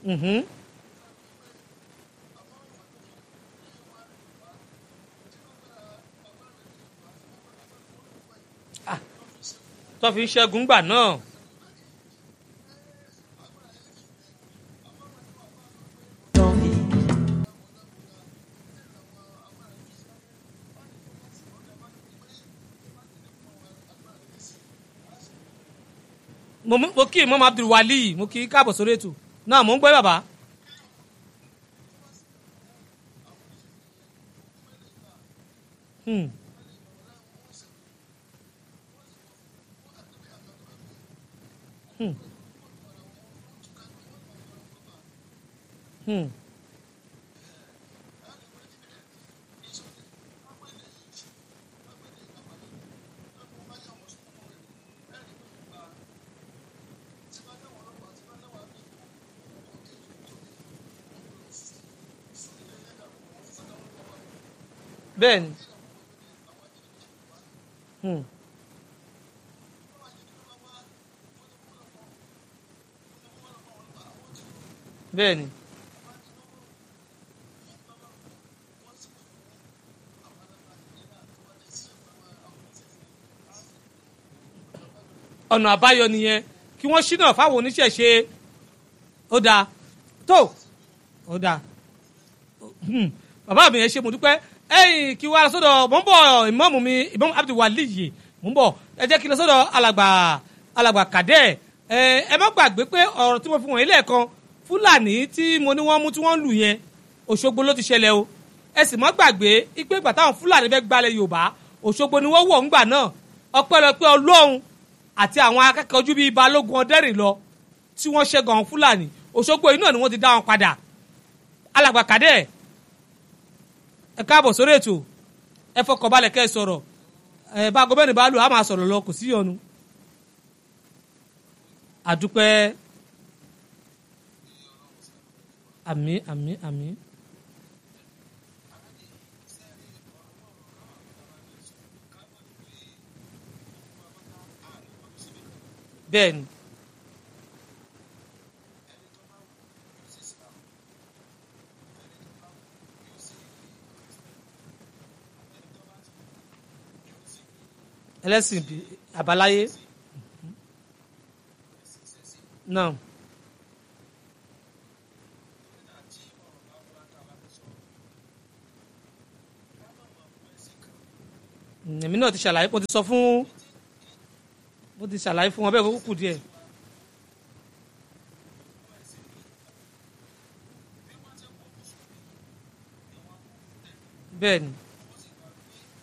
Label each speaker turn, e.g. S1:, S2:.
S1: Mhm. Ah, tó fi ń ṣẹ́gun gbà náà. mo mú- mo kí imam abdulwali mo kí káàbọ̀ sórí ètò náà mo ń gbọ́ bàbá. Hmm. Hmm. Hmm. bẹ́ẹ̀ni. Hmm. bẹ́ẹ̀ni. ọ̀nà àbáyọ nìyẹn kí wọ́n ṣínà fáwọn oníṣẹ̀ṣe ó dáa tó ó dáa Hmm. bàbá mi ẹ ṣe mo dúpẹ́ ẹ̀yìn kí wàá lọ sọ́dọ̀ mò ń bọ̀ ìmọ̀mù mi ìmọ̀mù abdulwali yìí mò ń bọ̀ ẹ jẹ́ kí n lọ sọ́dọ̀ alàgbà alàgbà kàdẹ́ ẹ ẹ má gbàgbé pé ọ̀rọ̀ tí mo fi wọ̀nyí lẹ́ẹ̀kan fúlàní tí mo ní wọ́n mú tí wọ́n lù yẹn òṣogbo ló ti ṣẹlẹ̀ o ẹ sì má gbàgbé ipe ìgbà táwọn fúlàní fẹ́ gbalẹ̀ yorùbá òṣogbo ni wọ́n wọ̀ ńgbà náà ọpẹ́lọpẹ́ ọlọ́run àti àwọn akẹ́kọ̀ọ́ ojú bíi balógun ọdẹ́rìn lọ tí wọ́n ṣẹ́gun àwọn fúlàní òṣogbo yìí náà ni wọ́n ti dá wọn padà alàgbà kàdẹ́ ẹ káàbọ̀ sórí ètò ẹ fọkànbalẹ̀ kẹ́ ẹ sọ̀rọ̀ ẹ bá gómìnà bá lò á máa sọ̀rọ̀ lọ kò sí yọnu. àdúpẹ́ àmín àmín àmín. bẹ́ẹ̀ni. ẹlẹ́sìn bí- àbáláyé náà Mm, èmi náà ti ṣàlàyé mo ti sọ fún mo ti ṣàlàyé fún wọn bẹ́ẹ̀ kó kù díẹ̀. bẹ́ẹ̀ni